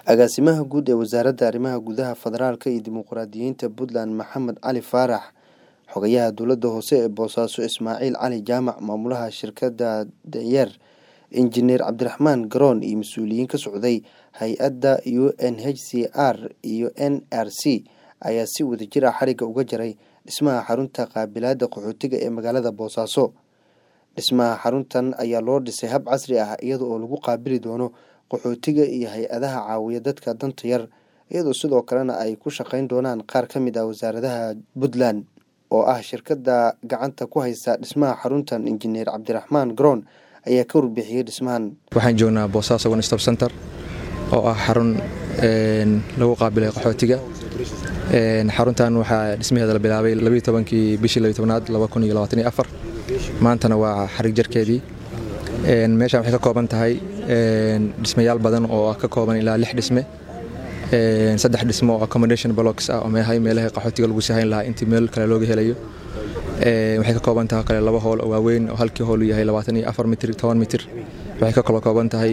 agaasimaha guud ee wasaaradda arrimaha gudaha federaalka iyo dimuqraadiyiinta puntland maxamed cali faarax xogayaha dowladda hoose ee boosaaso ismaaciil cali jaamac maamulaha shirkadda dayeer injineer cabdiraxmaan garoon iyo mas-uuliyiin ka socday hay-adda u n h c r iyo n r c ayaa si wadajir ah xarigga uga jaray dhismaha xarunta qaabilaadda qaxootiga ee magaalada boosaaso dhismaha xaruntan ayaa loo dhisay hab casri ah iyada oo lagu qaabili doono qaxootiga iyo hay-adaha caawiya dadka danta yar iyadoo sidoo kalena ay ku shaqeyn doonaan qaar ka mid ah wasaaradaha puntland oo ah shirkadda gacanta ku haysa dhismaha xaruntan injineer cabdiraxmaan garoon ayaa ka warbixiyey dhismahan waxaan joognaa boosaaso one stop center oo ah xarun lagu qaabilay qaxootiga xaruntan waxaa dhismaheeda la bilaabay labayo tobankii bishii labiyo tobnaad laba kun iyo labaatan iyo afar maantana waa xarig jarkeedii meeshaan waxay ka kooban tahay dhismayaal badan oo ka kooban ilaa lix dhisme saddex dhismo oo accommodation blocks ah oo meehay meelaha qaxootiga lagu sahayn lahaa intii meel kale looga helayo waxay ka kooban tahay kale laba hool oo waaweyn oo halkii hool yahay labaatan iyo afar mitir toban mitir waxay ka kala kooban tahay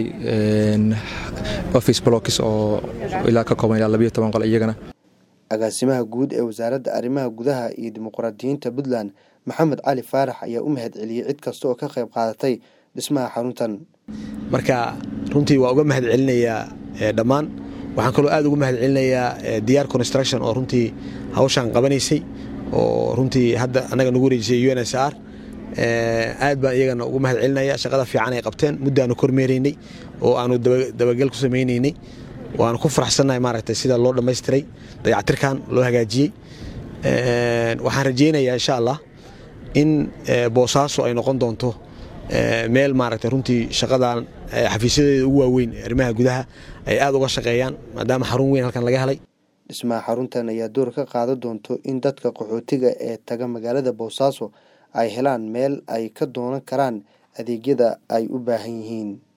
office blocks oo ilaa ka kooban ilaa labayo toban qol iyagana agaasimaha guud ee wasaaradda arrimaha gudaha iyo dimuqraadiyiinta puntland maxamed cali faarax ayaa u mahad celiyey cid kasta oo ka qayb qaadatay dhismaha xaruntan marka runtii waa uga mahad celinayaa dhammaan waxaan kaloo aad uga mahad celinayaa diyaar construction oo runtii hawshaan qabanaysay oo runtii hadda annaga nagu wareejisay u n s r aad baan iyagana ugu mahad celinaya shaqada fiican ay qabteen muddaanu kormeeraynay oo aanu dabagel ku samaynaynay waanu ku faraxsannahay maaragtay sida loo dhammaystiray dayactirkan loo hagaajiyey waxaan rajaynayaa insha allah in boosaaso ay noqon doonto meel maaragtay runtii shaqadan xafiisyadeeda ugu waaweyn arrimaha gudaha ay aad uga shaqeeyaan maadaama xarun weyn halkan laga helay dhismaha xaruntan ayaa door ka qaadan doonto in dadka qaxootiga ee taga magaalada boosaaso ay helaan meel ay ka doonan karaan adeegyada ay u baahan yihiin